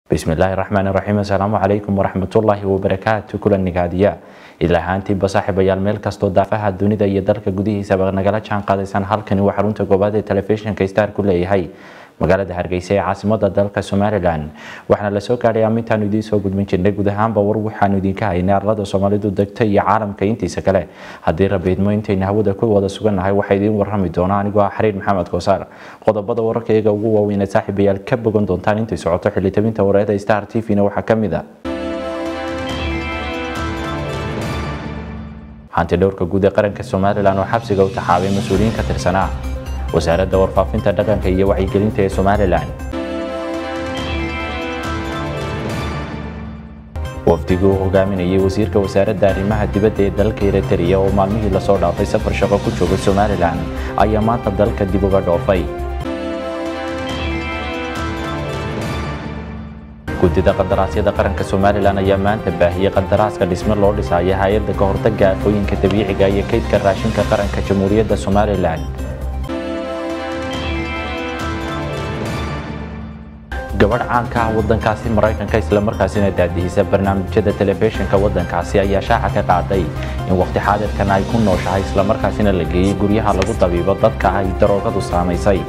bismillaahi raxmaani raxiim assalaamu calaykum waraxmatullaahi wabarakaatu kulan nigaadiya ilaa ahaantiinba saaxiibayaal meel kastoo daafaha dunida iyo dalka gudihiisaba nagala jaan qaadaysaan halkani waa xarunta koobaad ee telefishinka star ku leeyahay magaalada hargeysa ee caasimada dalka somalilan waxaana lasoo gaadhay amintaanu idiin soo gudbin jirnay guud ahaanba war waxaanu idinka haynay arlada soomaalidu degta iyo caalamka intiisa kale haddii rabiidmo intayna hawada ku wada sugannahay waxaa idiin warrami doona anigoo ah xariir maxamed koosaar qodobada wararka iyaga ugu waaweyn ee saaxiibayaal ka bogan doontaan intay socoto xilitabinta wareeda star t v-na waxaa ka mid a hanti dhowrka guud ee qaranka somalilan oo xabsiga u taxaabay mas-uuliyiin ka tirsanaa wasaaradda warfaafinta dhaqanka iyo wacyigelinta ee somalilan wafdigii uu hogaaminayay wasiirka wasaaradda arrimaha dibadda ee dalka eritrea oo maalmihii lasoo dhaafay safar shaqo ku joogay somalilan ayaa maanta dalka dib uga dhoofay guddida qandaraasyada qaranka somalilan ayaa maanta baahiyey qandaraaska dhisme loo dhisaya hay-adda ka hortagga aafooyinka dabiiciga iyo kaydka raashinka qaranka jamhuuriyadda somalilan gabadh caanka ah wadankaasi maraykanka islamarkaasina daadihisa barnaamijyada telefishinka wadankaasi ayaa shaaca ka qaaday in waqti xaadirkan ay ku nooshahay islamarkaasina la geeyey guryaha lagu dabiibo dadka ay daroogadu saamaysay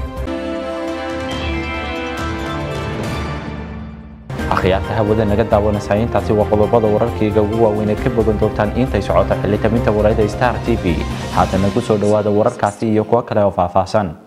akhyaarta hawada naga daawanaysaa intaasi waa qodobada wararkayga ugu waaweyneed ka bogan doontaan intay socoto xilitaminta wareeda star t v haatana ku soo dhowaada wararkaasi iyo kuwo kale oo faahfaahsan